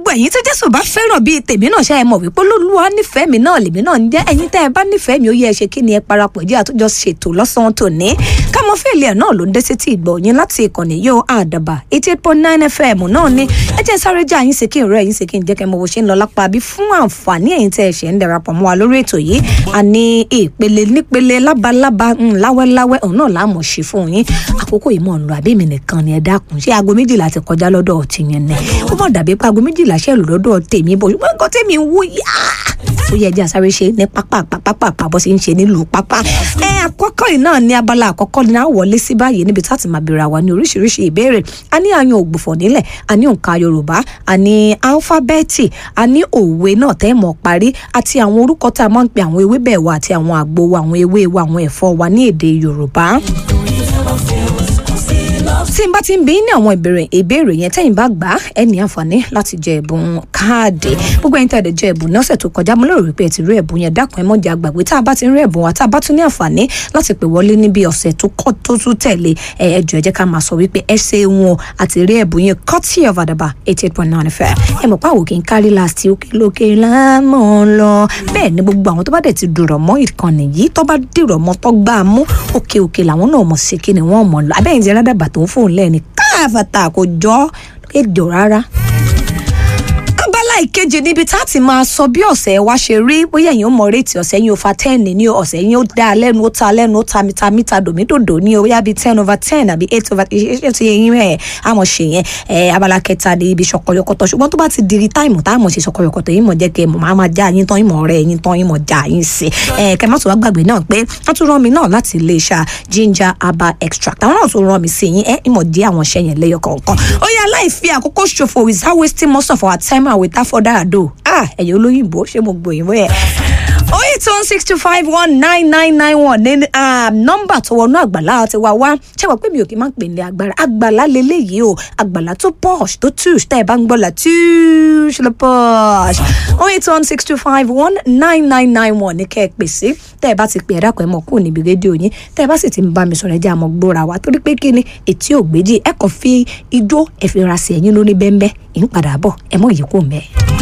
gbogbo ẹ̀yin tí jésù bá fẹ́ràn bíi tèmi náà ṣe é mọ̀ wípé olúwa nífẹ̀ẹ́ mi náà lèmi náà ń jẹ́ ẹ̀yin tẹ́ ẹ bá nífẹ̀ẹ́ mi ó yẹ ẹ ṣe kí ni ẹ parapọ̀ jẹ́ àtúnjọ ṣètò lọ́sàn-án tòní kámọ́ fèlè ẹ̀ náà ló ń dé sétí ìgbọ̀ yín láti ìkànnì yóò àdàbà eighty eight point nine fm náà ni ẹ jẹ́ sáré já yín ṣe kí n rẹ́ yín ṣe kí n jẹ́ kẹ́ mọ bó ṣe ń lọ lápá bí fún àǹfààní ẹ̀yin tẹ́ ẹ ṣẹ̀ ń darapọ̀ mọ́ wa lórí ètò yìí àní ìpele nípele lábalábá láwẹ́láwẹ́ òun náà láàmú ṣe fún yín àkókò yìí mọ̀ ń lọ àbí mi nìkan ni ẹ dákun ṣé aago méjìlá ti kọjá lọ́dọ̀ ọtí yẹn ni ó mọ̀ dàbí pé aago méjìlá ṣẹ̀ lò lọ́dọ̀ tèmi bọ̀ ṣùgbọ́n nǹkan tèmi ń wú yá ó yẹ ẹjẹ àsáré ṣe ní pápá pápá pápá sí ń ṣe nílùú pápá ẹ àkọ́kọ́ yìí náà ní abala àkọ́kọ́ ní àwọlé sí báyìí níbi tá a ti máa bèèrè àwa ní oríṣiríṣi ìbéèrè a ní àyàn ògbùfọ̀ nílẹ̀ a ní òǹkà yorùbá a ní álífábẹ́ẹ̀tì a ní òwe náà tẹ́ mọ̀ parí àti àwọn orúkọ tá a máa ń pe àwọn ewébẹ̀ wa àti àwọn àgbo wa àwọn ewé wa àwọn ẹ̀fọ́ wa ní èdè yorùbá tí n bá ti ń bí ní àwọn ìbéèrè ìbéèrè yẹn tẹ́yìn bá gbà á ẹ ní àǹfààní láti jẹ ẹ̀bùn káàdì gbogbo ẹ̀yin tẹ̀lé jẹ ẹ̀bùn ní ọ̀sẹ̀ tó kọjá mo lérò wípé ẹ ti rí ẹ̀bùn yẹn dákun ẹ mọ̀ jẹ́ àgbàgbé tá a bá ti ń rí ẹ̀bùn wa tá a bá tún ní àǹfààní láti pè wọlé níbi ọ̀sẹ̀ tó kọ́ tó tún tẹ̀lé ẹ ẹ jọ ẹ jẹ́ ká máa sọ wípé ẹ ṣe wọn àti rí ẹ̀bùn yẹn kọ́tì of àdàbà eighty eight point nine fẹ́ ẹ mọ̀ pé àwọn kì í kárí láti òkè lókè lámọ̀ lọ bẹ́ẹ̀ ni gbogbo àwọn tó bá dẹ̀ ti dùrọ̀ mọ́ ìkànnì yìí tó bá dìrọ̀ mọ́ tó gbá a mú òkè òkè làwọn náà mọ̀ sí kí ni wọ́n mọ̀ lọ abẹ́yìn ti rádàbà tó ń fóun lẹ́ni káàfàtà kò jọ èdè rárá abala ìkejì níbi tá a ti máa sọ bí ọ̀sẹ̀ wa ṣe rí bóyá èèyàn mọ rétí ọ̀sẹ̀ yín ó fa ten ní ọ̀sẹ̀ yín ó dá a lẹ́nu ó ta lẹ́nu ó ta mita mita dòmídòdò ní o bóyá bíi ten over ten àbí eight over ṣe ti yẹn ẹ̀ àmọ̀ ṣe yẹn ẹ̀ abala kẹta ní ibi ṣọkọyọkọtọ ṣùgbọ́n tó bá ti di táìmù táìmù ṣe ṣọkọyọkọtọ yín mọ̀ jẹ́ kẹ́ mọ̀ máa máa já yín tán yín mọ̀ ọ̀rẹ́ yín tán yín mọ̀ já yín sí ẹ̀ kẹ́ má tún wá gbàgbé náà pé wọ́n tún rán mi náà láti iléeṣẹ́ ginger herbal extract àwọn náà tún rán mi sí yín ẹ̀ ìmọ̀ dí àwọn iṣẹ́ yẹn lẹ́yọ kọ̀ọ̀kan ó yẹ aláìfi àkókò ṣòfò without wasting most of our time and without further ado ah ẹ̀yẹ olóyìnbó ṣé mo gbòyìnbó yẹn oh eight one six two five one nine nine nine one ní nọ́mbà tó wọnú àgbàlá ti wá wá ṣé wàá pé mi ò kí n máa ń pè ní agbára àgbàlá leléyìí o àgbàlá tó posh tó tush tẹ́ ẹ bá ń gbọ́ la tush lọ posh oh eight one six two five one nine nine nine one ní kẹ́ ẹ pè sí tẹ́ ẹ bá ti pè ẹ dákun ẹ mọ̀ kúrò níbi rédíò yín tẹ́ ẹ bá sì ti ń bá mi sọ̀rọ̀ ẹ jẹ́ àmọ́ gbóra wa torí pé kí ni etí ògbéjì ẹ kàn fi ijó ẹ fi ra sí ẹ̀yìn lóní bẹ́ńbẹ́ ìń padà bọ̀ ẹ mọ̀ yìí kò mẹ́ẹ̀.